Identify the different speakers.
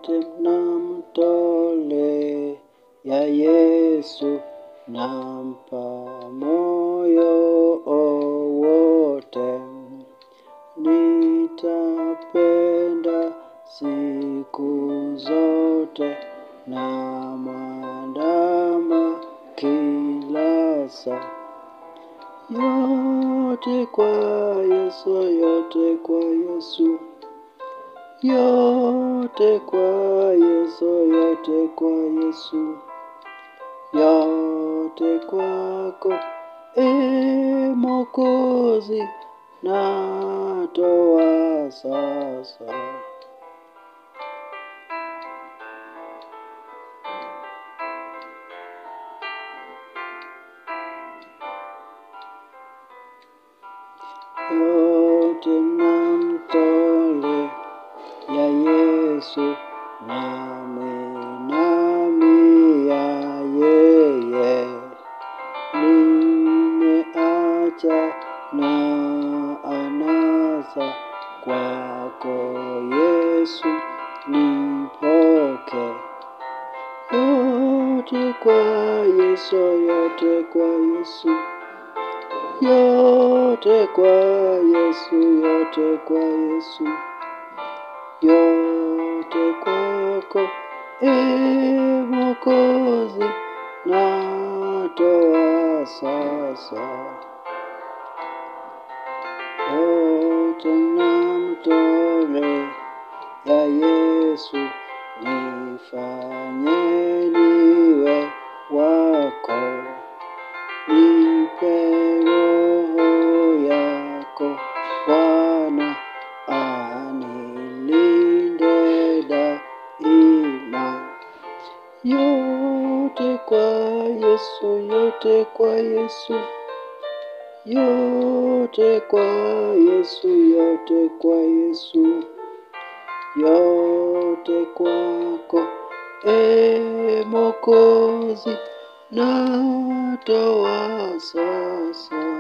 Speaker 1: yote namtolea Yesu, nampa moyo wote. Nitapenda siku zote na mwandama kila saa. Yote kwa Yesu, yote kwa Yesu, yote kwa Yesu, yote kwa Yesu, yote kwako, e Mwokozi, natoa sasa. yote namtolea Yesu, namwinamia yeye. Nimeacha na anasa kwako Yesu, nipoke yote kwa Yesu, yote kwa Yesu yote kwa Yesu, yote kwa Yesu, yote kwako, e Mwokozi, natoa sasa. Yote namtolea Yesu, nifanye niwe wako. Nipe roho yako Bwana, anilinde daima. Yote kwa Yesu, yote kwa Yesu, yote kwa Yesu, yote kwa Yesu, yote kwako, e Mwokozi, natoa sasa.